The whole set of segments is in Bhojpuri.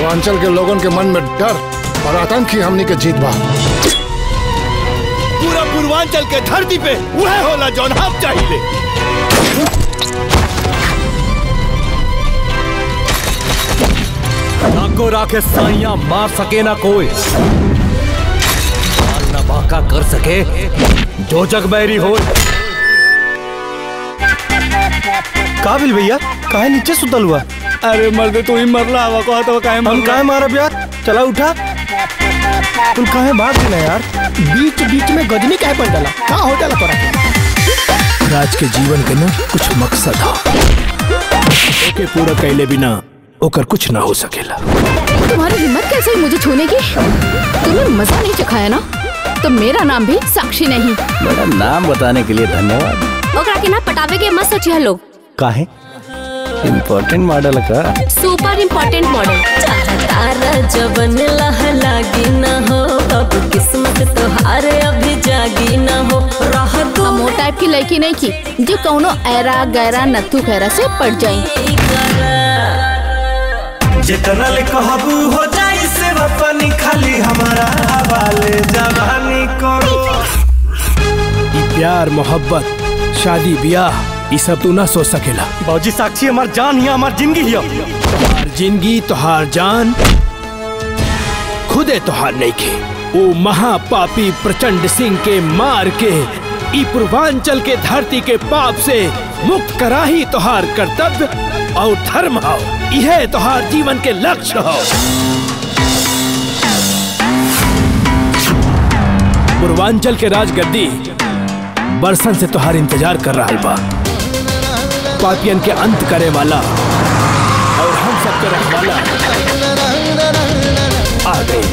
पूर्वांचल के लोगन के मन में डर और आतंक ही हमनी के जीत बा पूरा पूर्वांचल के धरती पे वह होला जौन हम चाहिए नाको राखे साइया मार सके ना कोई माल ना बाका कर सके जो जग बैरी हो काबिल भैया काहे नीचे सुतल हुआ अरे मर्द तू ही मरला हवा कहा तो काहे हम काहे मारब यार चला उठा तुम काहे भाग गए यार बीच बीच में गजनी काहे पड़ डाला का हो जाला तोरा राज के जीवन के ना कुछ मकसद हा ओके पूरा कैले बिना ओकर कुछ ना हो सकेला तुम्हारी हिम्मत कैसे हुई मुझे छूने की तुमने मजा नहीं चखाया ना तो मेरा नाम भी साक्षी नहीं मेरा नाम बताने के लिए धन्यवाद ओकरा के ना पटावे के मत सोचिए लोग काहे इम्पोर्टेंट मॉडल का सुपर इम्पोर्टेंट मॉडल तारा जबन लह लागी न हो अब किस्मत तोहार अभी जागी न हो रह हम वो टाइप की लड़की नहीं की जो कौनो ऐरा गैरा नत्थु खैरा से पड़ जाए जितना ले कहबू हो जाई से पानी खाली हमारा हवाले जवानी करो ई प्यार मोहब्बत शादी ब्याह ई सब तू ना सोच सकेला बाबूजी साक्षी हमार जान ही हमार जिंदगी ही तोहार जिंदगी तोहार जान खुदे तोहार नहीं के वो महापापी प्रचंड सिंह के मार के ई पूर्वांचल के धरती के पाप से मुक्त करा ही तोहार कर्तव्य और धर्म हो यह तोहार जीवन के लक्ष्य हो पूर्वांचल के राजगद्दी बरसन से तोहार इंतजार कर रहा बा पापियन के अंत करे वाला और हम सबके रखवाला आ गए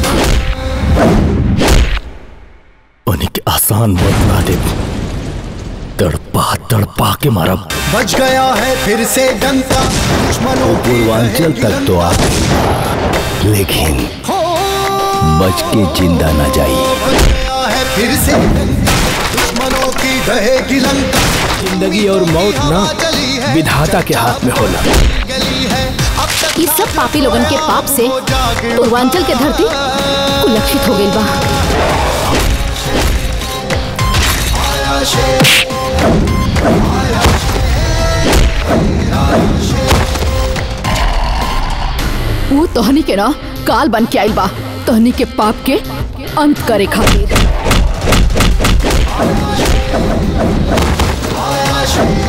उन्हीं के आसान बदला दे तड़पा तड़पा के मारब बच गया है फिर से डंका दुश्मनों की पूर्वांचल तक तो आ गई लेकिन बच के जिंदा न जाई बच गया है फिर से डंका दुश्मनों की दहेगी लंका जिंदगी और मौत ना चली है विधाता के हाथ में होला गली है अब तक ये सब पापी लोगन के पाप से पूर्वांचल के धरती कुलक्षित हो गई बा आया शेर वो तोहनी के ना काल बन के आइल बा तोहनी के पाप के अंत करे खातिर आया शेर